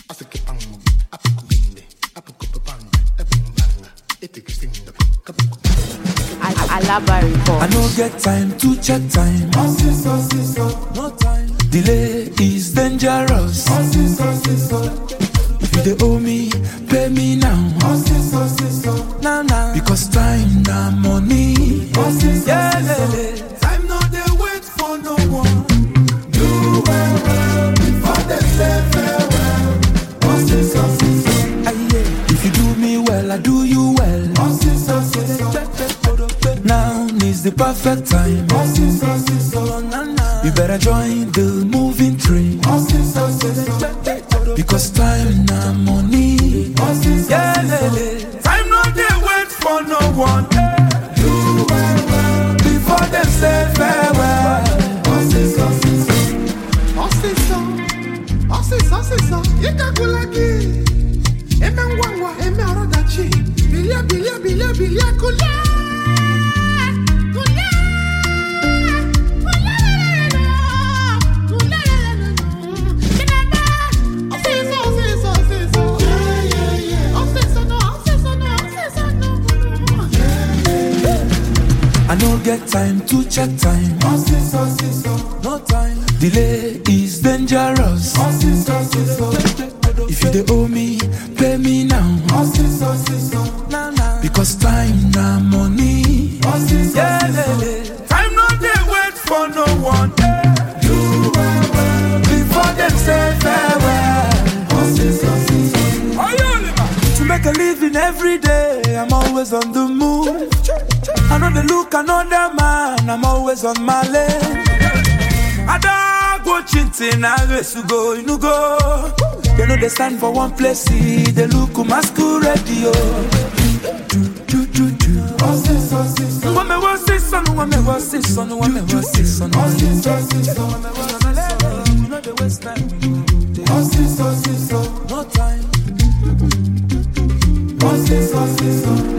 Alaba report. I no get time to check time. No time. Delay is dangerous. If you dey owe me, pay me now. Now now. Because time na money. Yeah, lele. Time no dey wait for no one. Do well well before they say farewell. Aye, yeah. If you do me well, I do you well. Now is the perfect time. You better join the moving train. Because time na money. Yeah, lele. Time no dey wait for no one. Do well well before them say farewell. Ọsịsọ, ọsịsọ, ọsịsọ, ịkagula gị. Eme ngwa ngwa, eme ọrọdachi. Bilie, bilie, bilie, bilie, kulie. Kulie. Kulie. Kinebe. Ọsịsọ, ọsịsọ, ọsịsọ. Ọsịsọ nọ, ọsịsọ nọ, ọsịsọ nọ. I no get time to check time. No time. Delay is dangerous. If you dey owe me, pay me now. Now, now. Because time na money. Yeah, lele. Time no dey wait for no one. Do well well before them say farewell. To make a living every day, I'm always on the move. I know they look another man, I'm always on my lane. I don't go chinting, I race to go, you know go. They know they stand for one place, see, they look masquerade, yo. Do, do, do, do. When me was this son, when me was this son, when me was this son, when me was this son. You know the waste time, no time.